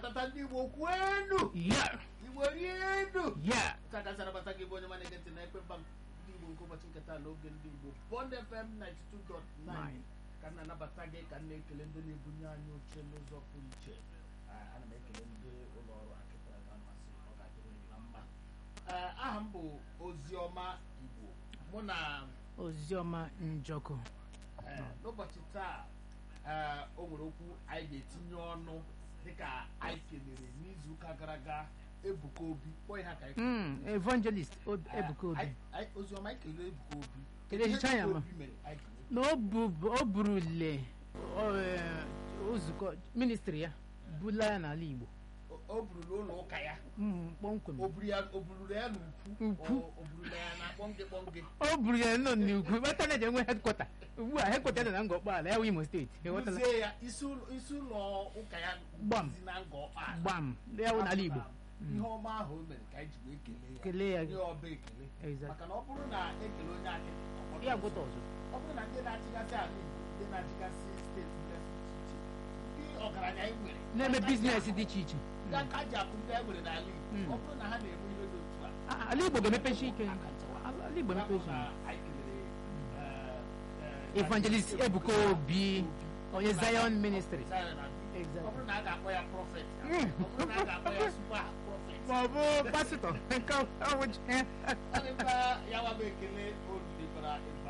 na-abatata ndị igbo kwenu ya igbo rie enu ya takasị anabata gị bụ onye ma na-ege ntị na ekpe mba ndị igbo nke ụbọchị nketa n'oge ndị igbo bond fm 92.9 ka m na-anabata gị ka m na-ekele ndị na-ebunye anyị oche n'ụzọ pụrụ iche Ah, ana m ekele ndị ụlọ ọrụ akịtara ga masị ọ ga-adịrị unu na mma Ah, aha m bụ oziọma igbo mụ na oziọma njọkụ eh, n'ụbọchị taa eh, o nwere okwu anyị ga-etinye ọnụ dịka anyị kelere n'izuụka gara aga ebuka obi kpọọ ihe ka anyị Mm, evangelist Ob- Eh, ebuka obi anyị- anyị- oziọma anyị kelere ebuka obi Kelee Ihe hicha ya Ebuka ma. Obi mere anyị kelere na o bu- o burule o, eh, nzukọ ministri ya bula ya n'ala igbo O- o burulu ụlọ ụka ya Mm, kpọmkwem o buru ya- o burulu ya n'ukwu Ukwu. o- o burulu ya na kpọnge kpọnge o buru ya nọ n'ugwu kpata na enwe hedkwata ugbu a hedkwata dị na ngọkpala ya wụ imo steeti ịghọtala Buzie ya isi ụlọ isi ụlọ ụka ya Gbam. dizi na nga ọkpa gbam ya wụ n'ala igbo ihe ọma ahụ o mere ka anyị ji wee kelee ya kelee ya nye ọba ekele Exact. maka na ọ bụrụ na ekele onye akịrị ọ gbọdọ ya ọzọ. gwụta ọzọ ọ bụrụ na ndị na-achịgasị ala igbo ndị na-achịgasị steeti dịgasị iche iche ndị ọgaranya anyị nwere na-eme aka ji biznes akụ- dị iche iche ndị aka ji akụ ndị anyị nwere n'ala igbo Mm. ọ bụrụ na ha na-eme ihe dị otu a Ah, ala igbo ga-emepechi ike aka nchawa. ala ala igbo Ya bụ emepechi na ike anyị kelere, eh, eh, evangelist ebuka obi onye zion ministry Zion na- Exactly. ọ bụrụ na a ga-akpọ ya prọfet Mm. ọ bụrụ na a ga-akpọ ya super prọfet ma ọ bụ pasịtọ nke ọwụji ọ dịkwa ya wa bụ ekele o rulikwara